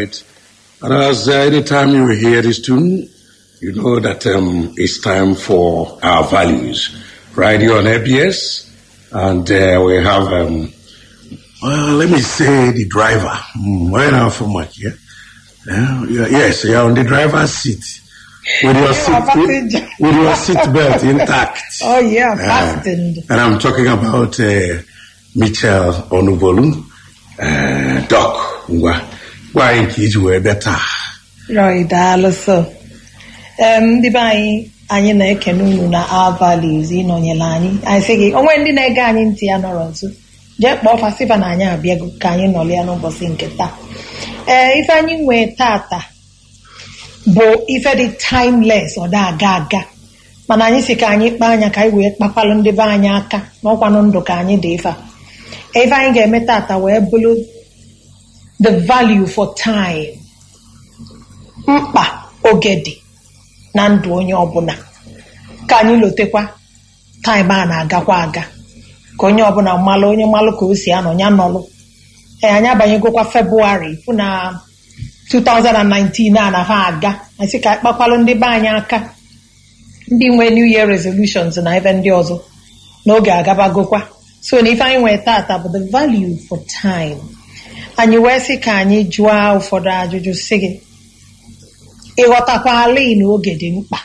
right. And as uh, anytime you hear this tune, you know that um, it's time for our values. Right here on ABS, and uh, we have, um, well, let me say the driver. Mm, why not for much, yeah? Yeah, yeah, yes, you're on the driver's seat. With your, You seat, are with, passenger. with your seat belt intact. Oh yeah, Uh, fastened. and I'm talking about uh, Michel Onubolu, uh, Doc Ngwa. Why is were better? Roy daalụ so. Em, ndị be anyị anyị na-ekene unu na our values ịnọnyere anyị anyị sị gị onwe ndị na-ege anyị ntị ya nọrọ nso jee kpọọ fasifa na anyị abịago ka anyị nọrọ ya n'ụbọchị nke taa ee ife anyị nwee tata bụ ife dị timeless ọ da aga aga mana anyị si ka anyị kpaa anya ka anyị wee kpakwalụ ndị be anyị aka n'ọkwanụ ndụ ka anyị dị ife a ife anyị ga-eme tata wee bụrụ the value for time mkpa oge dị na ndụ onye ọbụla ka anyị lotekwa taịm a na-agakwa aga ka onye ọbụla malụ onye malụ ka o si anọ ya nọlụ ee anyị abanyegokwa febụwarị fụ na 2019 a na ha aga anyị sị ka anyị kpakwalụ ndị be anyị aka ndị nwe new year resolutions na ebe ndị ọzọ n'oge agabagokwa so na ife anyị nwere tata bụ the value for time anyị wee sị ka anyị jụọ ụfọdụ ajụjụ sị gị ịghọtakwala na oge dị mkpa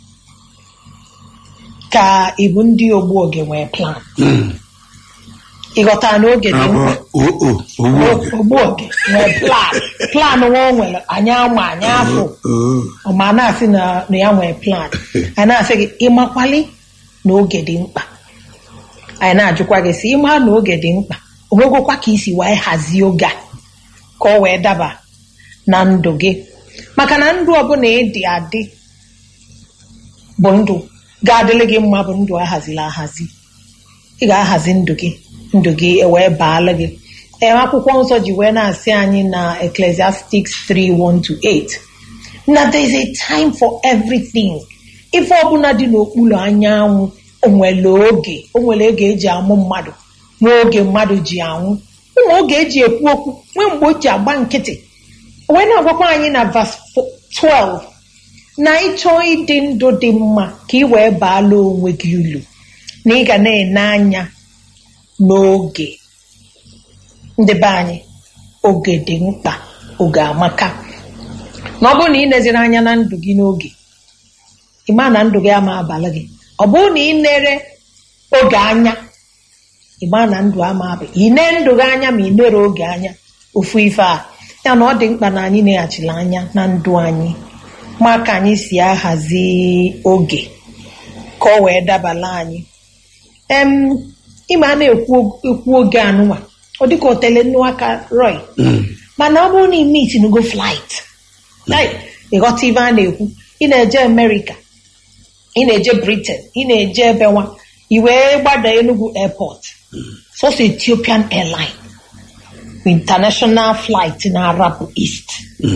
ka ịbụ ndị ogbu oge nwee plan ịghọta na oge dị mkpa Oh, oh, oh, oh, ogbu oge nwee plan plan nwa o nwere anyị ama anyị afọ oh. ọma na-asị na na ya nwee plan anyị na-asị gị ịmakwali na oge dị mkpa anyị na-ajụkwa gị sị ịma na oge dị mkpa onwegokwa ka isi wee hazie oge a ka ọ wee daba na ndụ gị maka na ndụ ọbụla ịdị adị bụ ndụ ga-adịrị gị mma bụ ndụ ahaziri ahazi ị ga-ahazi ndụ gị ndụ gị wee baala gị ee akwụkwọ nsọ ji wee na-asị anyị na Ecclesiastics 3:1-8 na there is a time for everything ife ọbụla dị n'okpuru anyanwụ onwere oge onwere oge eji amụ mmadụ nwee oge mmadụ ji anwụ ụmụ oge eji ekwu okwu nwee mgbe o ji agba nkịtị o wee na-agwakwa anyị na verse 12 na ịchọọ ịdị ndụ dị mma ka ị wee baala onwe gị ulu na ị ga na-ene anya n'oge ndị be anyị oge dị mkpa oge amaka na ọ bụrụ na ị neziri anya na ndụ gị n'oge ịma na ndụ gị ama abalị gị ọ bụrụ na ị nere oge anya ịma na ndụ ama abịa ị nee ndụ gị anya ma ị nere oge anya ofu ife a ya na ọ dị mkpa na anyị neghachiri anya na ndụ anyị ma ka anyị si ahazi oge ka ọ wee dabala anyị em ịma a na-ekwu ekwu oge anụnwa ọ dịka otele nnu aka roy mana ọ bụrụ na ime itinugo flight Like, ịghọta ibe a na-ekwu ị na-eje America ị na-eje Britain ị na-eje ebe nwa i wee gbada Enugu airport sọsọ Ethiopian airline international flight na-arapụ east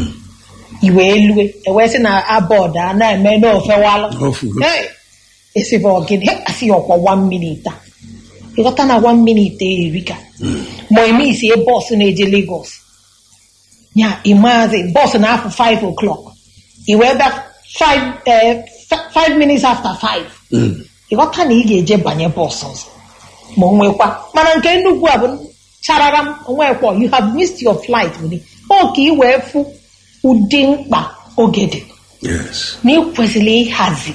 i wee lue ewee sị na abọd a na-eme n'ofewalụ Ofugo. Hey, esibe ọgịnị Hey, asị ya ọkwa one minute a ịghọta na one minute erika ma eme isi bọs na-eje Lagos ya ịmaazi bọs na-afụ 5 o'clock i wee bịa 5 eh, f- five minutes after 5 ịghọta na ị ga-eje banye bọs ọzọ ma o nwekwa mana nke nnukwu a bụ charara m onwekwa you have missed your flight wili ọ ka ị wee fụ ụdị mkpa oge dị Yes. na ị kwesịrị ịhazi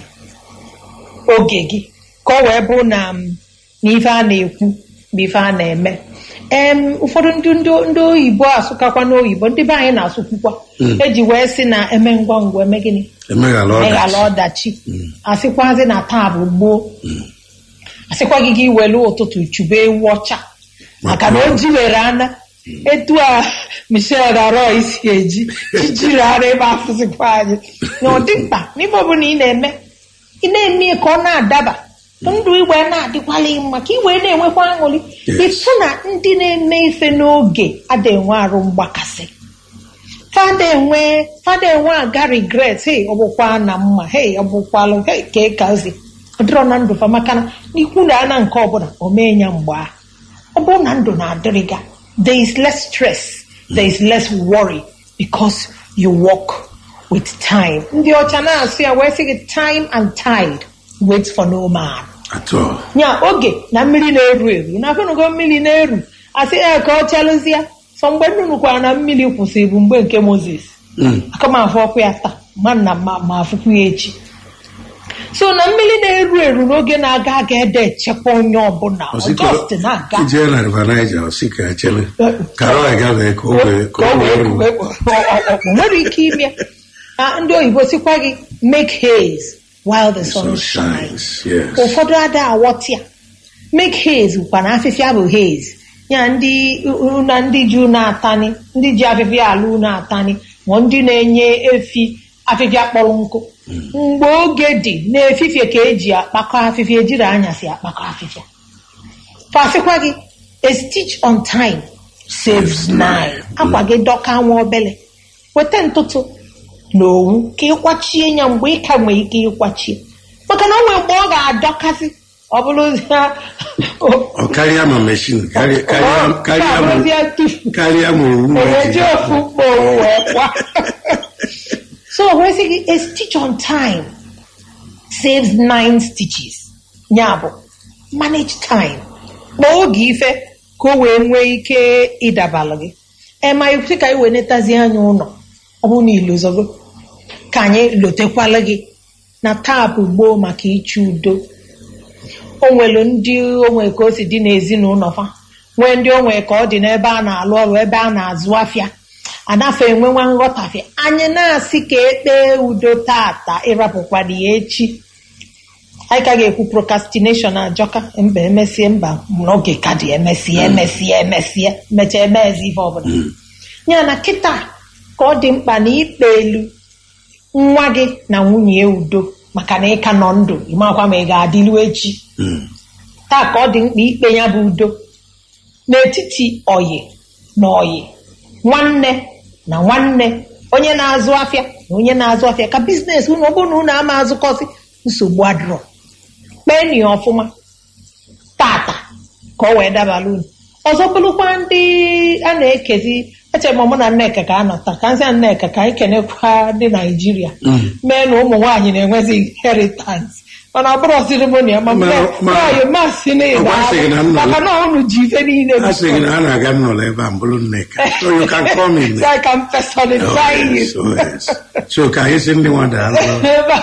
oge gị ka ọ wee bụrụ na m, na ife a na-ekwu bụ ife a na-eme em ụfọdụ ndị ndị ndị oyibo asụkakwa n'oyibo ndị be anyị na-asụkwukwa eji wee sị na eme ngwa ngwa eme gịnị Emeghala meghala ọdachi. ọdachi asịkwazi na taa bụ gboo asịkwa gị gị welu ụtụtụ chụba ewu ọcha maka na o jiwere ana etu a michel Roy si eji jijiri ara ebe afụzikwa anyị na ọ dị mkpa n'ime ọbụla ị na-eme ị na-eme ka ọ na-adaba ndụ igwe na-adịkwala gị mma ka ị wee na-enwekwa aṅụrị Yes. ịfụ na ndị na-eme ife n'oge ada enwe arụ mgbakasị fada enwe fada enwe aga regret hey ọ bụkwa na mma hey ọ bụkwalụ hey ka ị ka ozi ọ dịrọ na ndụ fa maka na n'ikwu na ana nke ọbụla o mee ya mgbe ahụ ọ bụrụ na ndụ na-adịrị ga there is less stress there is less worry because you walk with time ndị ọcha na-asụ ya wee sị gị time and tide wait for no man At all. nya oge na mmiri na-eru eru na afenugo mmiri na-eru asị ya ka ọ chalụzie sọ mgbe nnụnụ kwara na mmiri kwụsịrị bụ mgbe nke moses Mm. aka m afụ ọkụ ya taa ma nna ma ma afụkwu ya echi so na mmiri na-eru eru n'oge na-aga aga ede echekwa onye ọbụla Osika- ọgọst na-aga ijee na river Niger osika echele ka ọ ga-agafe ka o wee ka ka o o wee wee ruo. kue- ọ- ọ- ọ nwere ike ime Ah, ndị oyibo sikwa gị make haze while the sun sun shines shines yes ụfọdụ ada aghọtịa make haze bụkwa na afịfịa bụ haze ya ndị na ndị ji unu atani ndị ji afịfịa ala unu atani ma ndị na-enye efi afịfịa kpọrọ nkụ mgbe oge dị n'efifie ka eji akpakọ afịfịa ejiri anyasị akpakọ afịfịa fasịkwa gị a stitch on time saves nine akwa gị dọka nwa obele weta ntụtụ na owu ka ịkwachie ya mgbe ị ka nwee ike ịkwachie maka na o nwere mgbe ọ ga-adọkasị ọ bụrụzie ọ karịa ma meshin karịa karịa karịa ma karịa tufu karịa ma owu eweji eji ofu mkpa owu wee kwa so wee sị gị a stitch on time saves nine stitches ya bụ manage time kpọọ oge ife ka o wee nwee ike ịdabalụ gị ema ikwusi ka anyị wee netazi anya ụlọ ọ bụrụ na ilozogo ka anyị lotekwala gị na taa bụ gboo maka ịchụ udo o nwere ndị onwe ka o si dị n'ezinụlọ fa nwee ndị onwe ka ọ dị n'ebe a na-alụ ọrụ ebe a na-azụ afịa anafe enwenwa nghọtafịa anyị na-asị ka ekpee udo tata ịrapụkwara ya echi anyị ka ga-ekwu procrastination ajọka mba emesie mba n'oge ka dị emesie emesie emesie mechaa emezi ife ọbụla ya na kịta ka ọ dị mkpa na ikpe elu nwa gị na nwunye udo maka na ịka nọ ndụ ịmakwa ma ị ga-adịlu echi Mm. taa ka ọ dị mkpa ikpe ya bụ udo n'etiti oyi na oyi nwanne na nwanne onye na-azụ afịa na onye na-azụ afịa ka biznes unu ọ bụrụ na unu ama azụkọsị nsogbu adịrọ kpeni ya ọfụma tata ka ọ wee dabara unu ọzọ bụrụkwa ndị a na-ekezi echere m mụ na nneka ka a nọ taa ka nsị nneka ka anyị kenekwa ndị naijiria mee na ụmụ nwaanyị na-enwezi inheritance mana ọ bụrụ ceremony ma Ma- ma- nwaanyị masị na Ọ gwasịghị na m nọ- maka na unu ji ife niile a sị gị na a na-aga nnọrọ ebe a mbụrụ nneka so you can come in so I can personalize you. so, yes. so ka anyị sị ndị nwa daalụ Ebe a.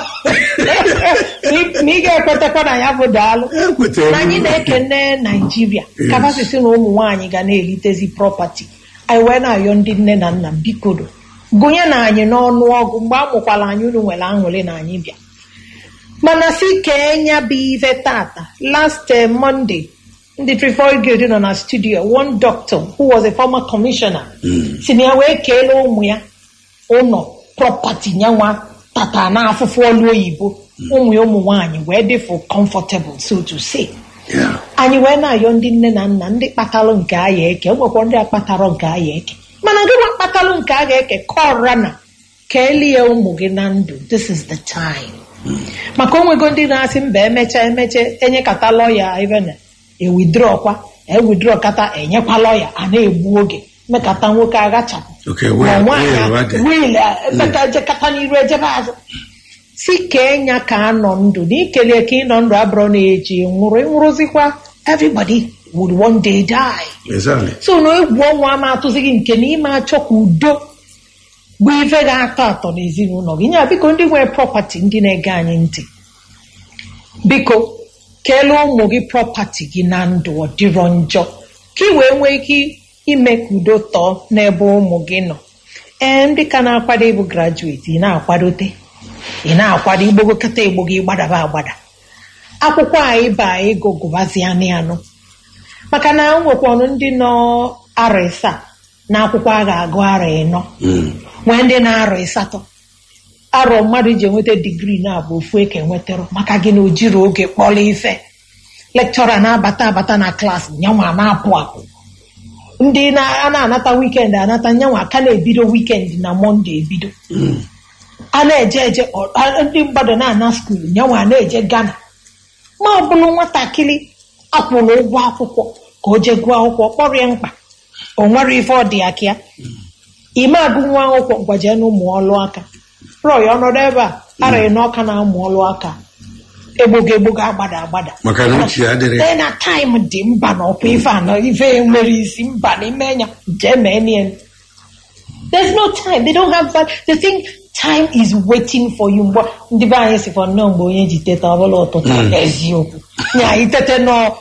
na ị ga-ekwetakwa na ya bụ daalụ ekwetara na anyị m. na-ekene naijiria Yes. kapasiti na ụmụ nwaanyị ga na-elitezi prọpati anyị wee na-ayọ ndị nne na nna bikodo gụnye na anyị n'ọnụ ọgụ mgbe a mụkwara anyị unu nwere aṅụrị na anyị bịa mana si kenya bụ ife tata last eh, monday ndị Trefoil Guild nọ na studio one doctor who was a former commissioner si na ya wee kelee ụmụ ya ụlọ prọpati nyanwa tata n'afụfụ ọlụ oyibo ụmụ ya ụmụ nwaanyị wee dị for comfortable so to say Yeah. anyị wee na-ayọ ndị nne na nna ndị kpatalụ nke aya eke nwekwa ndị akpatarọ nke aya eke mana gị nwa kpatalụ nke a ga-eke kọra na ka elie ụmụ gị na ndụ this is the time maka onwego ndị na-asị mba emecha emecha enyekata lọya ibena ewidro kwa ewidro kata enyekwa lọya a na-egbu oge mekata nwoke agachapụ Okay, ma well, nwaanyị well, what the- wiil emeka ejekata n'iru ejebe azụ si kenya ka anọ ndụ na ikele ka ịnọ ndụ abụrụ na-eji nwụrụ ịnwụrụzikwa everybody would one day die Exactly. so na egwu ọnwụ ama atụzighị nke na ime achọ ka udo bụ ife ga-atọ atọ n'ezinụlọ gị nya biko ndị nwere prọpati ndị na-ege anyị ntị biko kelee ụmụ gị prọpati gị na ndụ ọ dịrọ njọ ka ị wee nwee ike ime ka udo tọọ n'ebe ụmụ gị nọ ee ndị ka na-akwado ịbụ grajueti ị na-akwadote ị na-akwado igbogokọta igbo gị gbadaba agbada akwụkwọ anyị ba ego gụbazianị anụ maka na nwekwanụ ndị nọ arọ ịsaa na akwụkwọ a ga-agụ arọ ịnọ Mm. nwee ndị na-arọ ịsatọ arọ mmadụ ji enweta digrii na-abụ ofu eke nwetara maka gị na o jiri oge kpọrọ ife lekchọra na-abata abata na klaasị nyanwa na-apụ apụ ndị na- a na-anata wikendi anata nyanwa ka na-ebido wikendi na mọnde ebido a na-eje eje ọ- a- ndị mmadụ na-ana skuulu nyanwa na-eje gana ma ọ bụrụ nwatakịrị akwụrụ ụgwọ akwụkwọ ka o jee gụọ akwụkwọ kpọrọ ya mkpa o nwere ife ọ dị ya ka ya ime agụ nwa akwụkwọ gwaje na ụmụ ọlụ aka rọị ọnọdụ ebe a araghị n'ọka na-amụ ọlụ aka egbogo egbogo agbada agbada maka na uche ya dịrị Ee, na taịm dị mba na ọkwa ife anọ ife nwere isi mba n'ime enya jee mee nie there's no time they don't have that the thing time is waiting for you mgbe ndị be anyị sikwa nnọọ mgbe onye ji teta ọbụla ụtụtụ eziokwu nya anyị tete nọ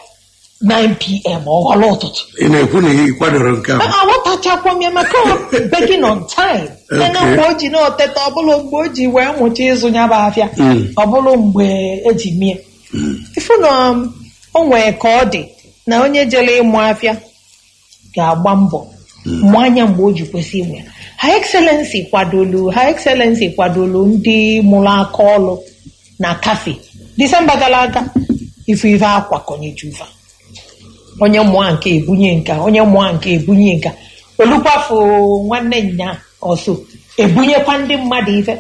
9pm ọghọla ụtụtụ ị na-ekwu na ị kwadoro nke a aghọtachakwa m ya maka ọ begging on time Okay. na mgbe o ji na-oteta ọbụla mgbe o ji wee mụcha ịzụ ya bụ afịa Mm. ọbụla mgbe eji mie ifu na um, o nwee ka ọ dị na onye jere ịmụ afịa ga-agba mbọ mụ anya mgbe o ji kwesị inwe ya ha excellency kwadolu ha excellency kwadolu ndị mụrụ aka ọlụ na kafe disemba gara aga ife ife akwakọnyejuva onye mụọ nke ebunye nka onye mụọ nke ebunye nka olukwafu nwanne nya ọsọ ebunyekwa ndị mmadụ ife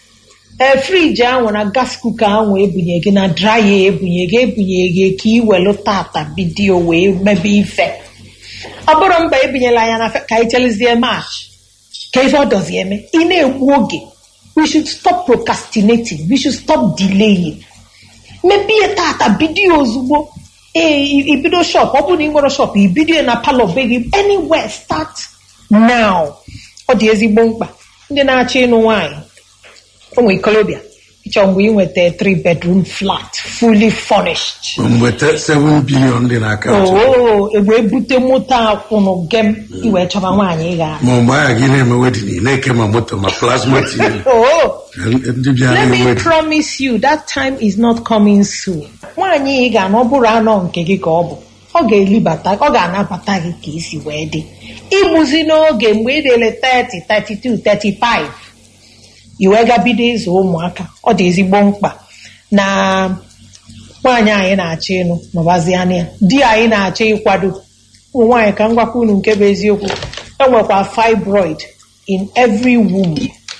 ee friji ahụ na gas kuka ahụ ebunye gị na draya ebunye gị ebunye gị ka ị welu tata bidio wee mebe ife ọ bụrụ mba ebinyela anya na fe- ka anyị chelezie march ka ife ọ dọzi eme ị na-egbu oge we should stop procrastinating we should stop delaying mepee tata bidio ozugbo ee i- ibido shop ọ bụrụ na ị nwere shop ibido na palọ be gị anywhere start now ọ dị ezigbo mkpa ndị na-achọ ịnụ nwaanyị ụmụ ikolobịa ịchọ mgbe ị nweta 3 bedroom flat fully furnished mgbe te- 7 bilion dị n'aka oo egbe ebute moto akwụnụ gem iwee chọba nwaanyị ị ga ma mgbe ahụ gị na-eme wedin ị na-eke ma moto ma plasma tv oo ndị bịara let me wedin promise you that time is not coming soon nwaanyị ị ga-anọ ọ bụrụ anọ nke gị ka ọ bụ ọ ga-elibata ọ ga-anabata gị ka isi wee dị igbuzi n'oge mgbe ị dịle 30 32 35 i wee ga bido ịzụ ụmụaka ọ dị ezigbo mkpa na nwaanyị anyị na-achọ ịnụ nọbaziana ya di anyị na-achọ ịkwado ụmụ nwaanyị ka m gwakwa unu nke bụ eziokwu enwekwa fibroid in every womb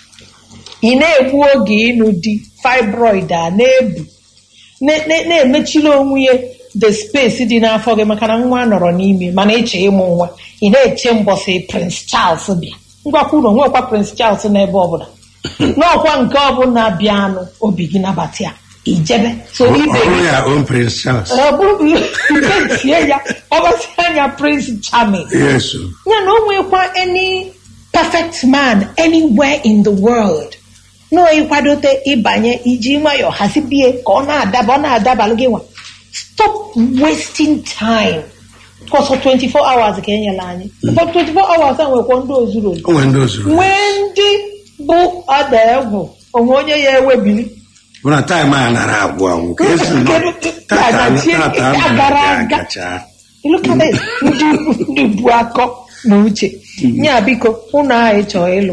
ị na-egbu oge ịnụ di fibroid a na-ebu na- na- na-emechiri onwe ya the space dị n'afọ gị maka na nwa nọrọ n'ime mana eche ịmụ nwa ị na-eche mbọsị prince charles bịa ngwakwa unu nwekwa prince charles n'ebe ọbụla n'ọkwa nke ọbụla bịanụ obi gị nabata ya ijebe so ibe ọrụ gị ya on prince charles ọ bụrụ nke tie ya ọgbasi anya prince charming yes o. ya na o nwekwa any perfect man anywhere in the world na ịkwadote ịbanye iji nwayọọ hazibie ka ọ na-adaba ọ na-adabalụ gị nwa stop wasting time kọsọ 24 hours ka enyela anyị ụfọdụ 24 hours a nwekwa ndị ozuru ozu o nwere ndị ozuru nwee ndị bụ ọda egwu onwe onye ya ewebili bụ na taịm a nara agwụ agwụ ka esi nọ Kedu- tata Agachi- tata agara aga. agacha Look at it. ndị ndị bu akọ na uche nya biko ụnụ ahụ ịchọ ịlụ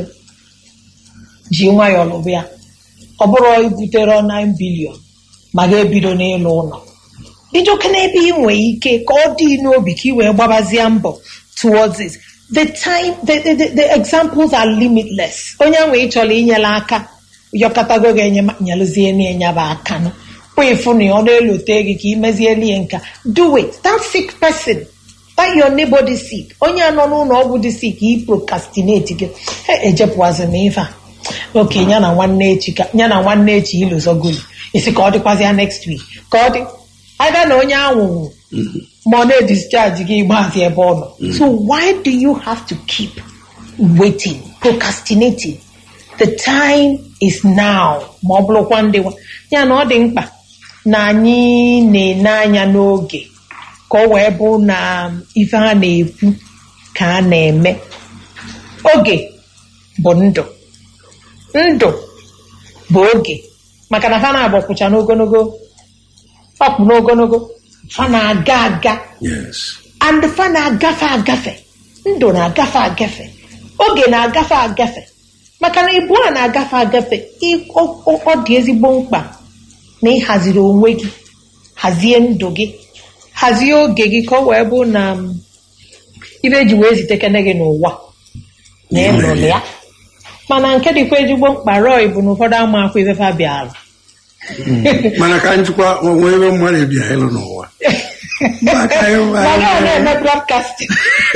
ji nwayọọ lụbụ ya ọ bụrụ ibutere 9 bilion ma ga-ebido n'ịlụ ụlọ ijoke n'ebe ị nwee ike ka ọ dị n'obi ka ị wee gbabazie mbọ towards it the time the, the, the, the examples are limitless onye ahụ ị chọrọ inyere aka yọkọtago gị nyelụzie n'enyaba aka nụ kpụ ịfụ na ọ na-elote gị ka imezieli ya nka do it that sick person that your neighbor dị sick onye a nọ n'ụlọ ọgwụ dị sick i procrastinate gị "Hey, ejepụwazi m ife a oke ya na nwanne echi ka ya na nwanne echi ilụzogoli isi ka ọ dịkwazịa next week ka ọ dị aga na onye anwụrụ ma ọ na-edischarge gị igbazi ebe ọ nọ so why do you have to keep waiting procrastinating the time is now ma ọ bụrụkwa ndị nwa ya na ọ dị mkpa na anyị na-ene anya n'oge ka ọ wee bụ na ife a na-ekwu ka a na-eme oge bụ ndụ ndụ bụ oge maka na fa na-agbakwụcha n'ogologo ọkpụ n'ogologo fa na-aga aga yes and fa na-agafe agafe ndụ na-agafe agafe oge na-agafe agafe maka na ibu a na-agafe agafe ị- ọ- ọ ọ dị ezigbo mkpa na ịhaziri onwe gị hazie ndụ gị hazie oge gị ka ọ wee bụ na um, ibe eji wee zitekene gị n'ụwa na ịlụrụ ya mana nke dịkwa ezigbo mkpa rọị bụ na ụfọdụ ama akwa ife fa bịara mana ka njikwa onwe ebe mmadụ bịa ịlụ n'ụwa Maka anyị ma anyị- ga na-eme broadcasting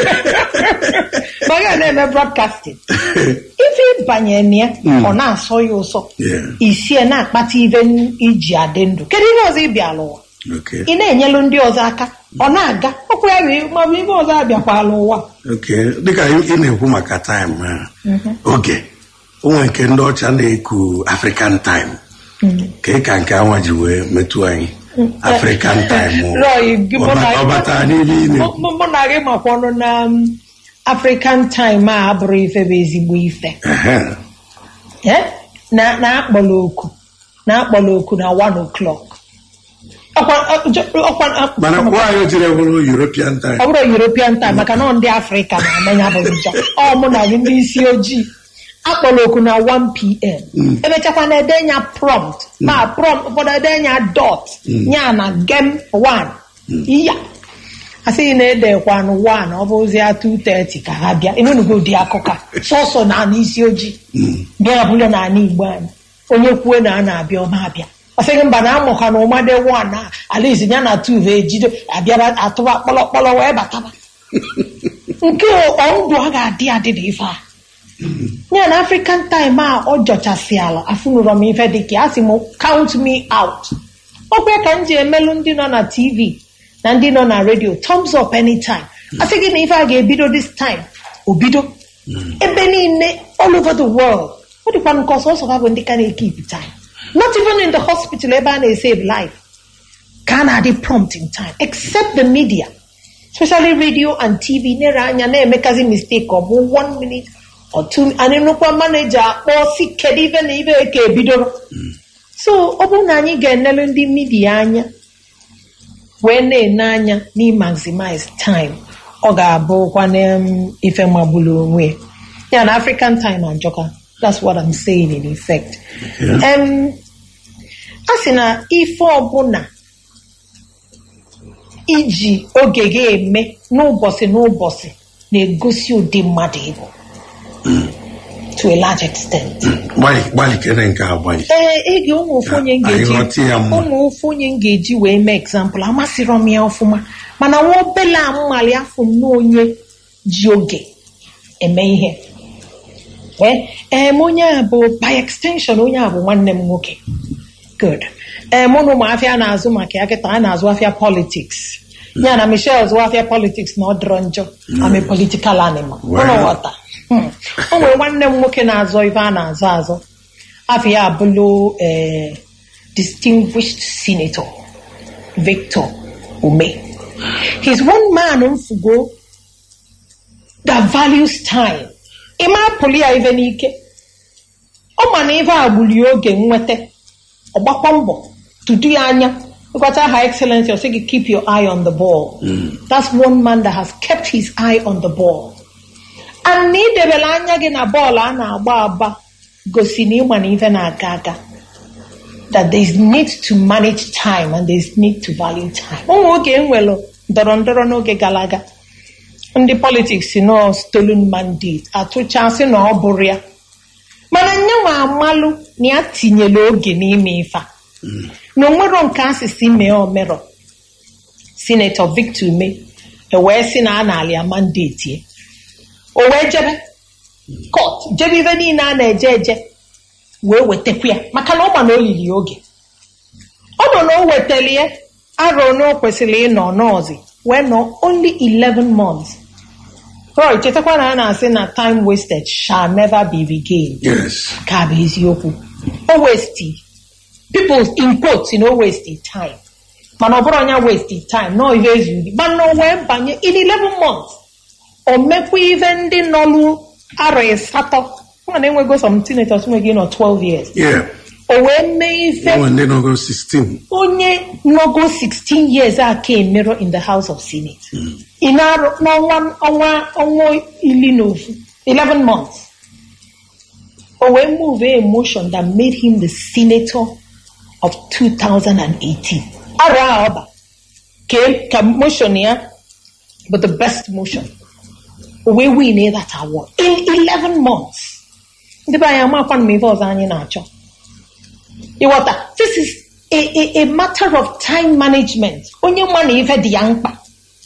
ma ga na-eme broadcasting ife ịbanye na ya ọ na-asọ ya ụsọ Yeah. isie na-akpata ife n- iji adị ndụ kedu ihe ọzọ ị bịala ụwa Okay. ị na-enyelu ndị ọzọ aka ọ na-aga ọkụ ya bụ ma ọ bụ ife ọzọ abịakwala ụwa Okay. dịka ị ị na-ekwu maka time a, oge onwe nke ndị ọcha na-eku African time ka ị ka nke anwa ji wee metụ anyị African time o. Roy, gị- mụ na- Ọ batara n'ime ị mụ na-ekwu mụ na gị makwa ọnụ na um, African time a abụrụ ife bụ ezigbo ife Ehe. Eh? na na-akpọla oku na-akpọla oku na one o'clock ọkwa ọ- ọkwa mana nwaanyị jiri bụrụ European time ọ bụrụ European time maka na ọ ndị Afrịka na-amanya bụ nja ọ mụ na gị ndị isi ojii akpọrọ oku na 1pm emechakwa na edenya prompt ma prompt ụfọdụ edenya dot ya na gem 1 iya asịghị na edekwanụ 1 ọ bụzie 230 ka ha bịa emenugo ụdị akụkọ a. sọsọ na ana isi ojii bịa bụrụ na ana Igbo anyị onye kwue na a na-abịa ọma abịa ọ sịghị mba na amụka na ụmade 1 a alaezi ya na 2 ejide abịaba atụba kpọlọkpọlọ wee bataba nke ọndụ a ga-adị adị na ife a ya na african time a ọ jọchasị ala afụnụrọ m ife dịka a sị m count me out ọkwa ka m ji emelụ ndị nọ na tv na ndị nọ na redio thumbs up anytime a sị gị na ife a ga-ebido this time o bido ebe niile all over the world ọ dịkwa nke ọsọ ọsọ ha bụ ndị ka na-ekip time not even in the hospital ebe a na-esave life ka a na-adị prompt in time except the media especially radio and tv nere anya na-emekazi mistake ọ bụ one minute or two anyị nnukwu manager akpọ si kedu ife na ife ka ebidoro so ọ bụrụ na anyị ga-enelu ndị midia anya wee na-ene anya n'imaximize time ọ ga-abụkwa na um, ife magburu onwe ya na african time ajọka that's what i'm saying in effect um, a sị na ife ọbụla iji oge gị eme n'ụbọchị n'ụbọchị na-egosi ụdị mmadụ ịbụ to a large extent. gbalị gbalị kere nke a gbalị ee ege ụmụ ofu onye m Anyị ga-eji ghọta ya mma. ụmụ ofu onye m ga-eji wee mee egzampụl amasịrọ m ya ọfụma mana nwa obele amali afọ nnọọ onye ji oge eme ihe ee em onye a bụ by extension onye a bụ nwanne m nwoke good ee mụ na ụmụafịa na-azụ maka ya kịta a na-azụ afịa politics ya na michelle zụọ afịa politics na ọ dịrọ njọ I'm a political animal Wow. ụlọ ghọta Hmm. o nwere nwanne m nwoke na-azọ ife a na-azọ azọ afọ ya abụlụ eh, distinguished senator victor ume he's one man mfugo that values time ịma apụlụ ya ife n'ike ọ ma na ife a gbuli oge nweta ọ gbakwa mbọ tutu ya anya ịkwata ha excellency ọ sị gị keep your eye on the ball that's one man that has kept his eye on the ball and na idebela anya gị na bọọlụ a na-agba agba gosi na ịma na ife na-aga aga that there is need to manage time and there is need to value time ụmụ oge enwere ndọrọ ndọrọ n'oge gara aga ndị politiks nọ stolen mandate atụchasị na ọ bụrụ ya mana nyenwa amalụ na ya tinyere oge n'ime ife a na onwero nke asịsị mee omerọ sinetọ victor ume ewee sị na a na-alị ya mandate ya o wee jebe kot jebe ife niile a na-eje eje wee wetakwa ya maka na ọ ma na o liri ya oge ọ nọ na o wetara ya arọ na o kwesịrị ịnọ n'ọzi wee nọ only 11 months Roy chetakwa na a na-asị na time wasted shall never be regained yes ka bụ eziokwu o westi people in quotes you know waste time mana ọ bụrụ onye waste time nọ ihe ezuru mana o wee banye in 11 months o mekwa ihe ndị nọlụ arọ asatọ mana enwego some teenagers nwere gị nọ 12 years yeah o wee mee ife onwe ndị nọgo 16 onye nọgo 16 years a ka emero in the house of senate ị na-arụ n'ọnwa ọnwa ọnwa iri na ofu 11 months o wee move a motion that made him the senator of 2018 arọ a ọba ka ka motion ya but the best motion o wee win that award in 11 months ndị be anyị amakwanụ m ife ọzọ anyị na-achọ ịghọta this is a, a, a matter of time management onye nwa na ife dị ya mkpa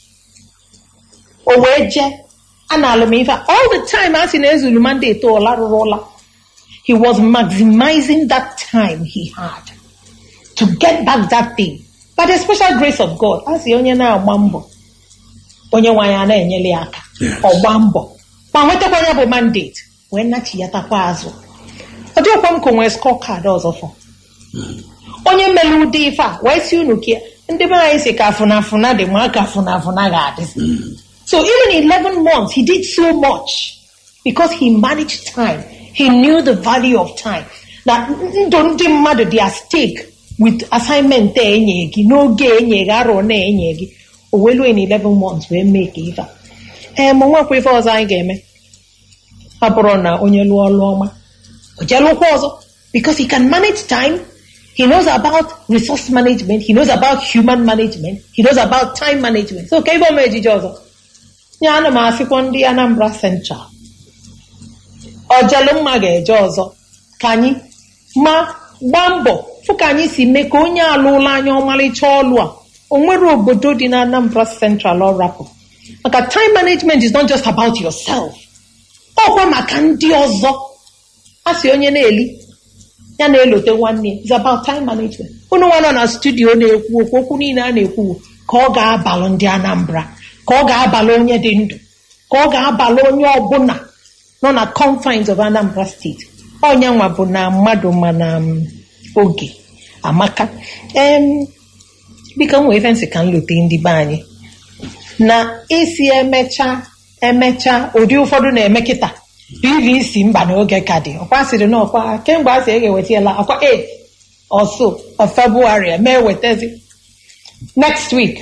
o wee jee a na-alụ m ife a. all the time a sị na ezulu mandate ụla rụrụ ụla he was maximizing that time he had to get back that thing by the special grace of God a sị onye na-agba mbọ onye nwe anyị a na-enyere ya aka Yes. ọgba mbọ ma nwetakwa ya bụ mandate wee nachiyatakwa azụ ọ dịghịkwa m ka o nwee skọ kaadị ọzọ fọ onye mere ụdị ife a wee si unu kia ndị be anyị si ka afụnafụna dị ma ka afụnafụna ga-adị so even in 11 months he did so much because he managed time he knew the value of time na ndụ ndị mmadụ dị at stake with assignment a enye gị n'oge enye gị arọ na-enye gị o welu in 11 months wee mee ka ife a ee ma nwekwa ife ọzọ anyị ga-eme ọ bụrụ na onye lụọ ọlụ ọma o jee lụkwa ọzọ because he can manage time he knows about resource management he knows about human management he knows about time management so ka ibe ọma ejije ọzọ ya ana m asịkwa ndị Anambra Central ọjelụ mma ga-eje ọzọ ka anyị ma gbaa mbọ fụ ka anyị si mee ka onye alụla anya ọmalịcha ọlụ a o nwere obodo dị na Anambra Central ọ rapụ maka time management is not just about yourself ọkwa maka ndị ọzọ a sị onye na-eli ya na-elote nwanne ya is about time management unu nwa nọ na studio na-ekwu okwu okwu niile a na-ekwu ka ọ ga-abalụ ndị Anambra ka ọ ga-abalụ onye dị ndụ ka ọ ga-abalụ onye ọbụla nọ na confines of Anambra steeti onye nwa bụ na mmadụ ma na um, oge amaka em biko m nwee ife nsị ka m lote ndị be anyị na isi emecha emecha ụdị ụfọdụ na-eme kịta pvc mba n'oge ka dị ọkwa sịrị na ọkwa kemgbe a sị ega ewetala ọkwa 8 ọsọ of February eme ewetezi next week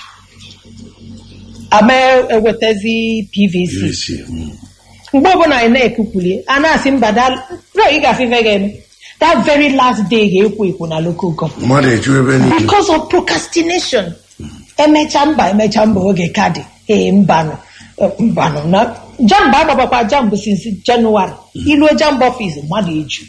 ama ewetezi pvc Yes, yeah. Mm. mgbe ọbụla anyị na-ekukwuli a na-asị mba ị gafe ife ga-eme that very last day ga-ekwo ekwo na local government mmadụ eju ebe niile because of procrastination emecha mba emecha mba oge ka dị ee mbanụ eh, mbanụ na jambụ agbabakwa jambụ since January iluo jambụ ọfis mmadụ eju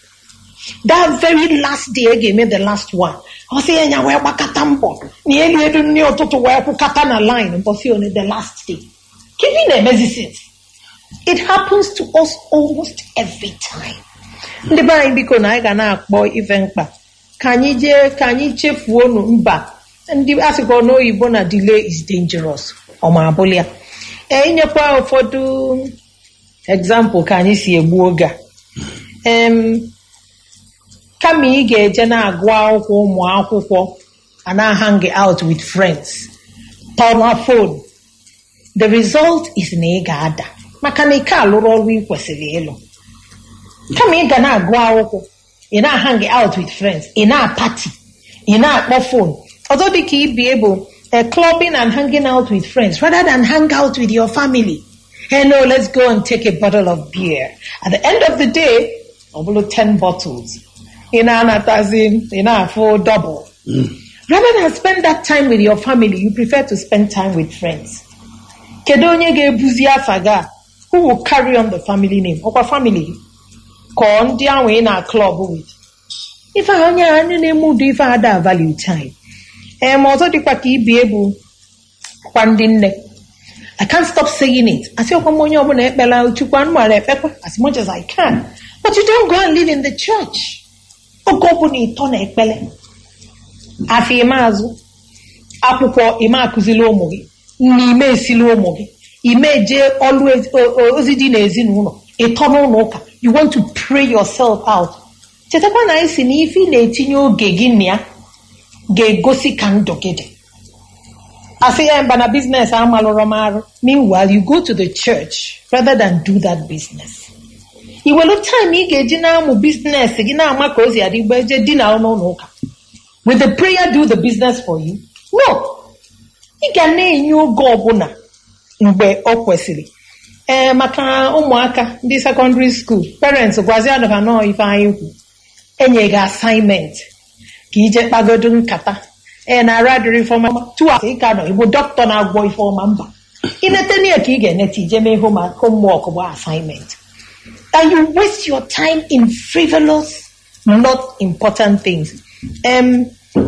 that very last day e ga-eme the last one ọ sị ya nya wee gbakọta mbọ na elu elu nri ụtụtụ wee kwụkọta na line mbọsị one the last day kedu na-emezi since it happens to us almost every time ndị be anyị biko na anyị ga na-akpọ ife mkpa ka anyị jee ka anyị chefuo nu mba ndị asịkwa n'oyibo na delay is dangerous ọma abụla ya ee inyekwa ụfọdụ example ka anyị si egbu oge a em kama ị ga-eje na-agụ akwụkwọ ụmụ akwụkwọ a na-hang out with friends tọrọ phone the result is na ị ga-ada maka na ike alụrụ ọrụ ị kwesịrị ịlụ kama ị ga na-agụ akwụkwọ ị na-hang out with friends ị na-apati ị na-akpọ phone ọzọ dị ka ibie bụ a clubbing and hanging out with friends rather than hang out with your family hey no let's go and take a bottle of beer at the end of the day ọ bụrụ 10 bottles ị na-anatazi ị na-afụ double rather than spend that time with your family you prefer to spend time with friends kedu onye ga-ebuzi afa gị a who will carry on the family name ọkwa family gị kọọ ndị ahụ ị na klọb with ife a onye a ndị na-eme ụdị ife a da value time ee ma ọzọ dịkwa ka ibie bụ kwa ndị nne I can't stop saying it. Asị ọkwa m onye ọbụla ekpela chukwu anụmanụ ekpekwa as much as I can. But you don't go and live in the church. Oge ọbụla ịtọ na ekpele. Afọ ime azụ. Akwụkwọ ime akụzili ụmụ gị. Nna ime esili ụmụ gị. Ime jee ọlụ ezi- o- o- ozi dị n'ezinụlọ. Ịtọ n'ụlọ ụka. You want to pray yourself out. Chetakwa na anyị si na ife ị na-etinye oge gị na ya ga-egosi ka ndụ gị dị. asị ya mba na business amalụrọ m arụ meanwhile you go to the church rather than do that business iwelu time ị ga-eji na-amụ business gị na-ama ka o si adịgba eje di na n'ụlọ ụka will the prayer do the business for you no ị ga na-enye oge ọbụla mgbe ọ kwesịrị ee maka ụmụaka ndị secondary school parents gwazi adaba nọọ ife anyị kwu enye gị assignment ka ije kpagodo nkata ee na ara adịrị ifeọma tu afọ ịka nọ igbo dọkịta na-agwọ ifeọma mba inete ya ka ị ga-enete ije mee home homework bụ assignment and you waste your time in frivolous not important things um,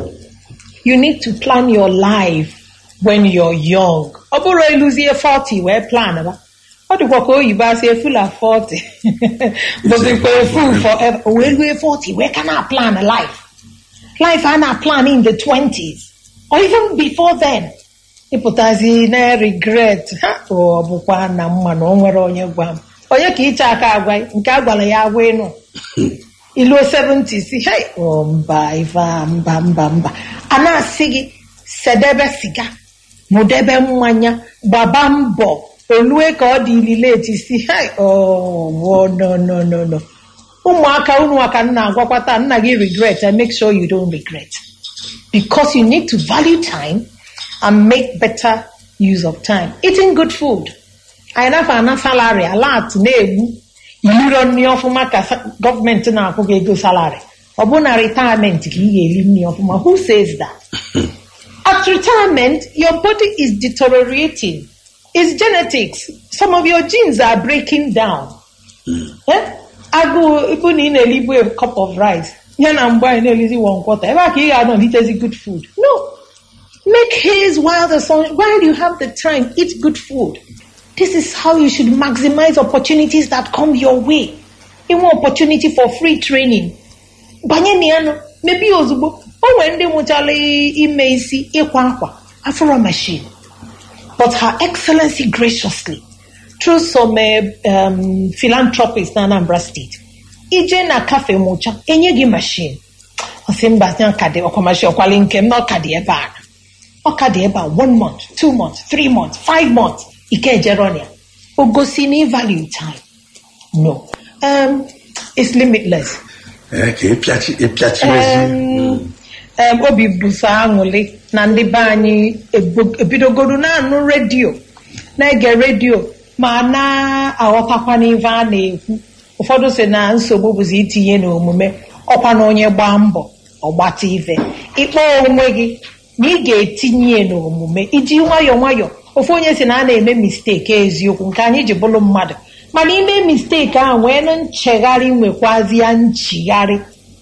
you need to plan your life when you're young. ọ bụrụ ịlụzie 40 wee plan ba ọ dịkwa ka oyibo asị efula 40 bụzikwa efu forever o wee lue 40 wee ka na plan life life a na plan in the 20s or even before then ịpụtazi na regret ha ọ bụkwa na mma na o nwere onye gwa m onye ka ịcha aka agwa nke a gwara ya agwa ịnụ iluo 70 si hey oh, mba ife a, mba mba mba a na-asị gị sedebe siga mụdebe mmanya gbaba mbọ olue ka ọ dị ilileti si hey oh, oh, no no no no ụmụaka unu aka nna agwakwata nna gị regret and make sure you don't regret because you need to value time and make better use of time eating good food anyị nafa ana salary alat na-egbu iliro nri ọfụma ka sa- gọọmenti na-akwụ gị ego salary ọ bụ na retirement ka ị ga-eri nri ọfụma who says that at retirement your body is deteriorating it's genetics some of your genes are breaking down Eh? agụụ ịbụ na ị na-elibu a cup of rice ya na mgbe anyị na-elizi one quarter ebe a ka ị ga-anọ litezi good food no make haze while the sun while you have the time eat good food this is how you should maximize opportunities that come your way inwe opportunity for free training banye na ya nọ mebie ya ozugbo o nwere ndị mụchala ime isi ịkwa akwa afro machine but her excellency graciously through some uh, um, philanthropists na Anambra State ije na cafe mụcha enye gị machine ọsị mba ya ka dị ọkwa machine ọkwali nke m na ọka dị ebe a ọka dị ebe a one month two months three months five months ike ejeronia o gosi na value time no um, it's limitless ee ka ịpịachi ịpịachimezi um, um, obi bụso aṅụrị na ndị be anyị ebu- ebidogoro na-anụ redio na-ege redio ma na-aghọtakwa n'ife a na-ekwu ụfọdụ si na nsogbu bụzi itinye n'omume ọkwa na onye gbaa mbọ ọgbata ife ịkpọ onwe gị na ị ga-etinye ya n'omume iji nwayọọ nwayọọ ofu onye si na a na-eme misteki eziokwu nke anyị ji bụrụ mmadụ mana ime misteki ahụ wee nụ nchegharị nwekwazi ya nchigharị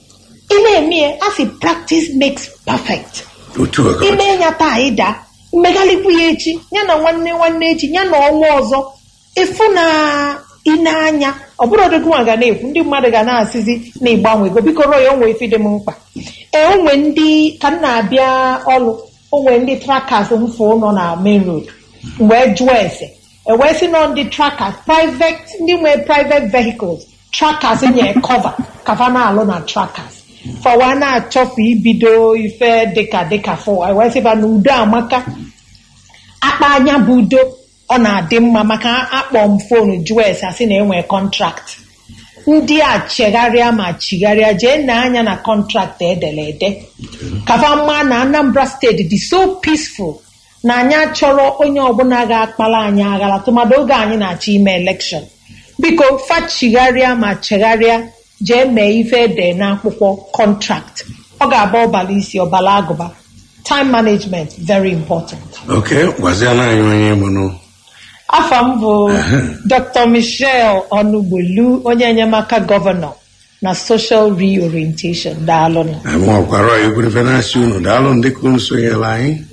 ị na-eme ya a sị practice makes perfect otu oge ime ya taa ịda mmegharịkwu ya echi ya na nwanne nwanne echi ya na ọnwa ọzọ ịfụ na ịna-anya ọ bụrụ odogwu ga na-ekwu ndị mmadụ ga na-asịzi na ịgbanwe ego biko rọọ ya onwe ife dị m mkpa ee onwe ndị ka m na-abịa ọrụ onwe ndị trackers mfụ nọ na main road wee jụọ ese ewee sị nọ ndị trackers private ndị nwee private vehicles trackers nye cover kafa na-alụ na trackers fọwa na-achọfu ibido ife dịka dịka fọ ewee sịba na udo amaka akpa anya bụ udo ọ na-adị mma maka akpọ m fonu jụọ ese asị na enwee kọntrakt ndị a chegharịa ma chigharịa jee na anya na kọntraktị edere ede kafa mma na anambra steeti dị so peaceful na anyị achọrọ onye ọbụla ga-akpara anyị aghara tụmadụ oge anyị na-achọ ime elekshọn biko fachigharịa ma chegharịa jee mee ife ede n'akwụkwọ kọntrakt ọ ga-aba ọbala isi ọbala agụba time management very important oke gwaziela anyị onye mụnụ afọ m bụ dr michelle ọnụgbolu onye enyemaka gọvanọ na social reorientation daalụnụ anyị nwakwara egwurefe na-asị unu daalụ ndị ka unu sonyere anyị